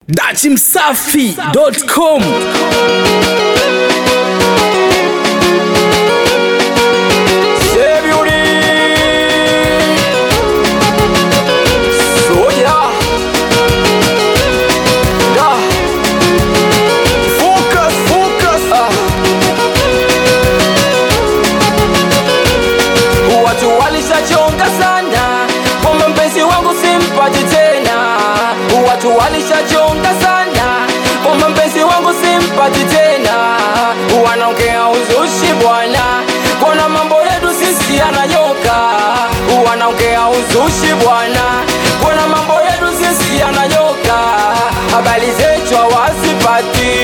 dachimsafi.com Watu walishachonga sana kwamba mpenzi wangu simpati tena. Watu walishachonga sana kwamba mpenzi wangu simpati tena. Wanaongea uzushi bwana, kona mambo yetu sisi yananyoka. Wanaongea uzushi bwana, kona mambo yetu sisi yananyoka. Habari zetu hawazipati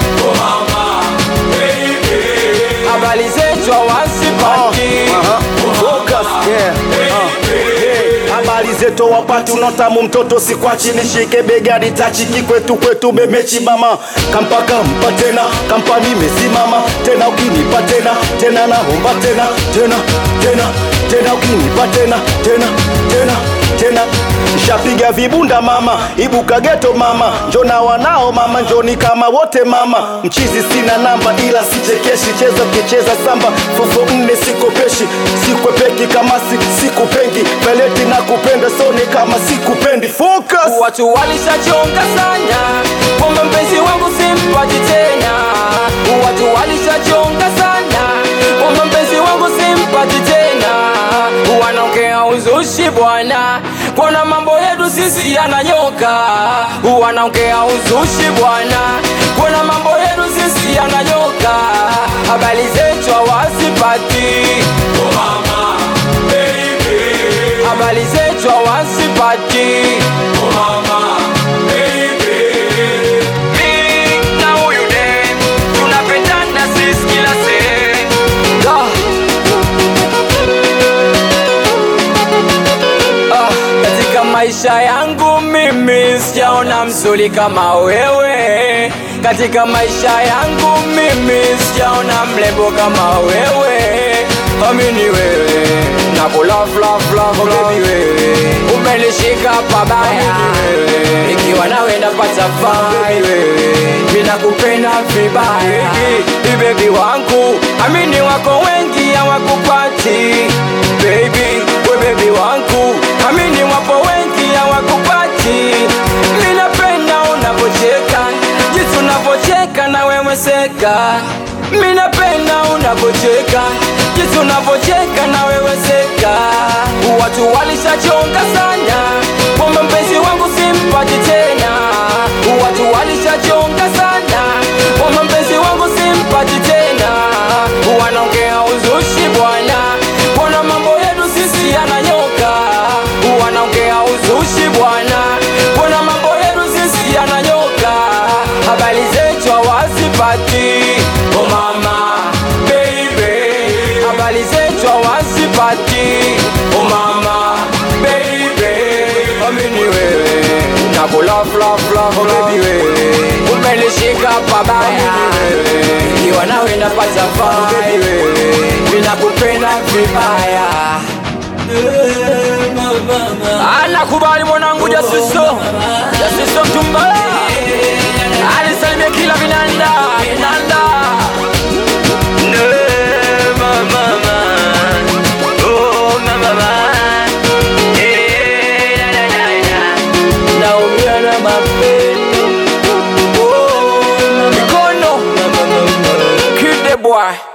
habari zetu hawazipati Focus, yeah. Uh, yeah. habari zetu wapati unotamu mtoto sikwachi nishike begani tachi kikwetu kwetu memechi mama kampa kampa tena kampa nimesimama tena ukinipa tena tena naomba tena tena tena tena ukinipa tena tena tena tena shapiga vibunda mama ibuka geto mama njona wanao mama njoni kama wote mama mchizi sina namba ila sichekeshi cheza kicheza samba fofo nne sikopeshi sikwepeki kama si, sikupengi peleti na kupenda sone kama sikupendi focus Watu walishachonga sana kwamba mpenzi wangu simpati tena. Watu walishachonga sana kwamba mpenzi wangu simpati tena. Wanaongea uzushi bwana, kwana mambo yetu sisi yananyoka. Wanaongea uzushi bwana, kwana mambo yetu sisi yananyoka. Habari zetu hawazipati habari zetu hawazipati Mi na huyu dem, tunapendana sisi kila sehemu. Ah. Ah, katika maisha yangu mimi sijaona mzuri kama wewe katika maisha yangu mimi sijaona mrembo kama wewe amini wewe nakula love love baby wewe umenishika pabaya ikiwa nawe napata fai wewe mimi nakupenda vibaya Baby, baby wangu amini wako wengi hawakupati baby we baby wangu amini wapo wengi hawakupati mimi napenda unavyocheka jinsi unavyocheka na wewe seka mimi napenda unavyocheka jinsi unavyocheka na wewe seka watu walishachonga sana kwamba mpenzi wangu simpati tena watu walishachonga sana kwamba mpenzi wangu simpati tena wanaongea uzushi bwana mbona mambo yetu sisi yananyoka wanaongea uzushi bwana mbona mambo yetu sisi yananyoka habari zetu hawazipati oh mama baby habari zetu hawazipati oh mama baby amini wewe nakula love love baby wewe umenishika pabaya ikiwa nawe napata fai wewe ninakupenda vibaya anakubali mwanangu jasiso jasiso mtumbala alisalimia kila vinanda vinanda Ne, mama, oh, mama, eh, da, da, da, da. naumia na mapendo Oh, mikono kide boy